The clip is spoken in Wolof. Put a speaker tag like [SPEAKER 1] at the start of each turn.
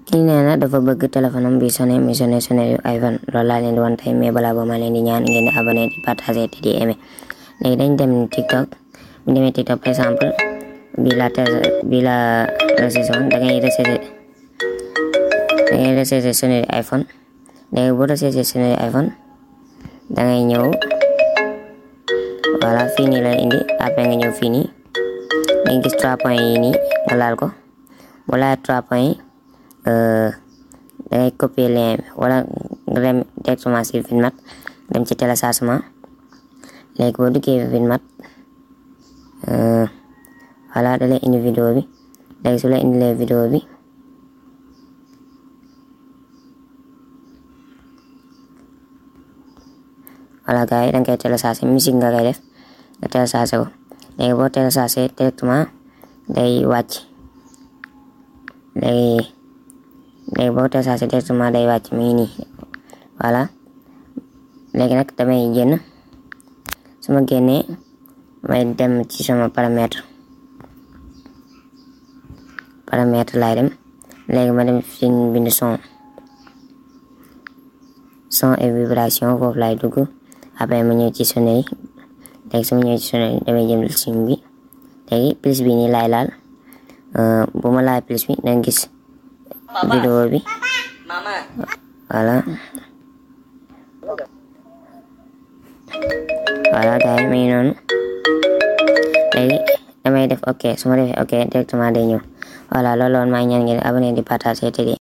[SPEAKER 1] kii nee na dafa bëgg téléphone am bi sonné mi sonné sonné yu iPhone loolu laa leen di wan tey mais balaa boobu ma leen di ñaan ngeen di abonné di partager te di aimer léegi dañ dem TikTok bu demee TikTok par exemple bi la bi la recession da ngay recesser da ngay recesser sonné iPhone léegi boo recesser sonné iPhone da ngay ñëw voilà fii nii la indi après nga ñëw fii nii da ngay gis trois points yi nii nga laal ko boo laal trois points yi da ngay copier lien bi wala nga dem directement si Vidmat dem ci téléchargement léegi boo duggee Vidmat voilà da lay indi vidéo bi léegi su la indilee vidéo bi voilà gars yi da nga koy télécharger musique nga koy def nga télécharger ko léegi boo télécharger directement day wàcc léegi léegi boo télécharger directement day wàcc mi ngi nii voilà léegi nag damay génn su ma génnee may dem ci sama paramètre paramètre laay dem léegi ma dem fi bind son son et vibration foofu laay dugg après ma ñëw ci sonné yi léegi su ma ñëw ci sonné yi damay jëm sim bi léegi plus bi nii laay laal bu ma laal plus bi danga gis vidéo bi voilà voilà gars yi may noonu léegi damay def ok su ma defee ok directement day ñëw voilà loolu woon maa ngi ñaan ngeen abonné di partager te di